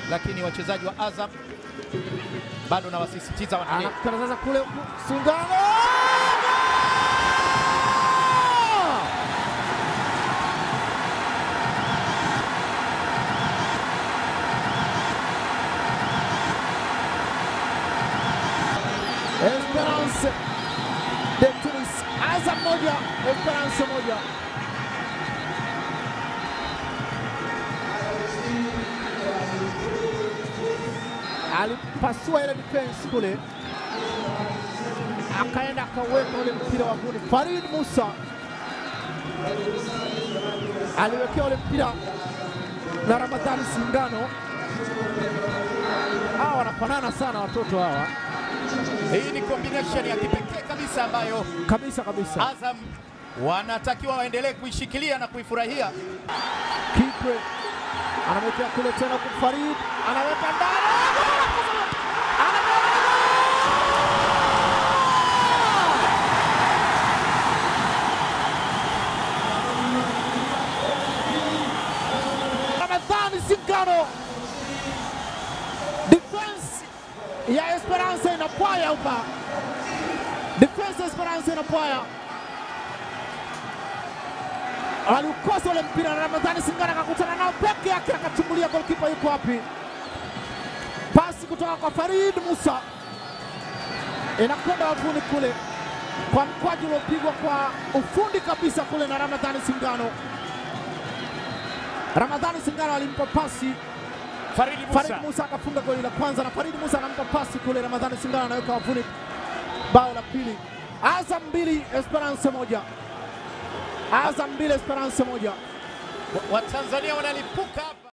lakini wachezaji wa Azam bado nawasisitiza waendelee. Anakutana sasa kule Singano. Esperance de Tunis, Azam moja, Esperance moja. Alipasua ile defense kule, akaenda akaweka ule mpira wa vuni. Farid Musa aliwekea ule mpira na Ramadhani Singano. Hawa wanafanana sana watoto hawa Hii ni combination ya kipekee kabisa ambayo kabisa kabisa. Azam wanatakiwa waendelee kuishikilia na kuifurahia. Kipre anamwekea kule tena kwa Farid, anaweka ndani, Ramadhani Singano, defense ya Esperance inapwaya hapa, defense ya Esperance inapwaya aliukosa ule mpira na Ramadhani Singano akakutana nao peke yake, akachungulia golkipa yuko wapi. Pasi kutoka kwa Farid Musa inakwenda wavuni kule kwa mkwaju uliopigwa kwa ufundi kabisa kule na Ramadhani Singano. Ramadhani Singano alimpa pasi Faridi Farid Musa Musa akafunga goli la kwanza na Farid Musa anampa pasi kule, Ramadhani Singano anaweka wavuni bao la pili. Azam mbili Esperance moja. Azam mbili Esperance moja. Watanzania wanalipuka hapa.